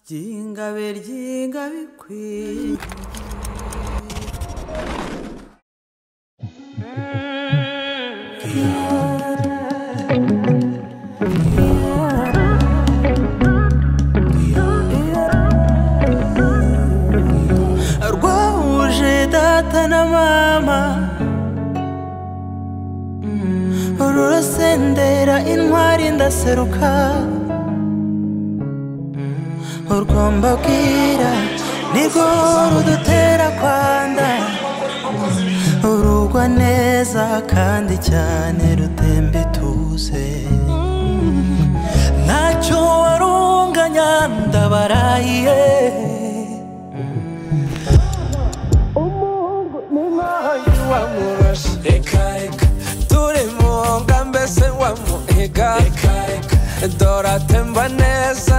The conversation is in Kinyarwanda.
ry'ingabe ry'ingabe ikwiye rwahuje data na mama rurasendera intwari ndaseruka urwo mbabwira nirwo rudutera kwanda urugwa neza kandi cyane rutemba ituze ntacyo warunganya ndabarahiye wamurashe reka reka turi mu nga mbese wamuhiga reka reka dora temba neza